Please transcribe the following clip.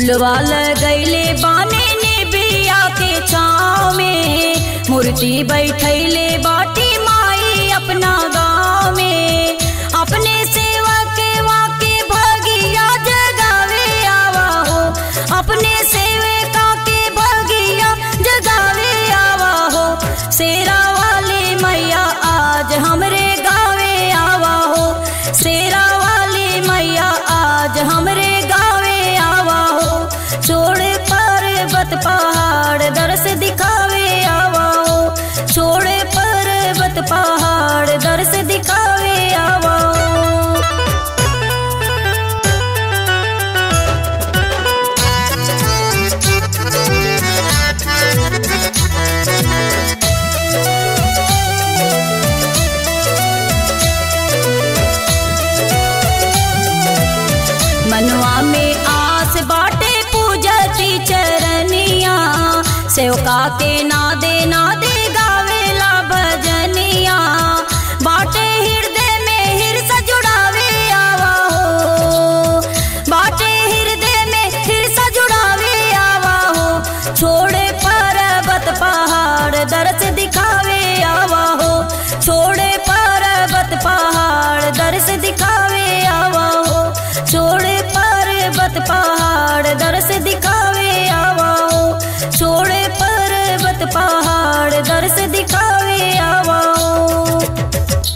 झुलवा लगैले बाने ने बिया के छाँव में मूर्ति बैठैले बाटी माई अपना गाँव में अपने सेवा के वाके भगिया जगावे आवा हो अपने सेवका के भगिया जगावे आवा हो शेरा वाले मैया आज हमरे गावे आवा हो शेरा वाले मैया आज हमरे गावे आवा हो छोड़ पर्वत पहाड़ दर्श दिखावे आवा हो छोड़ पर्वत पहाड़ दर्श दिखावे आवा हो मनवा में आस बाटे पूजती चरनिया सेवका के नाद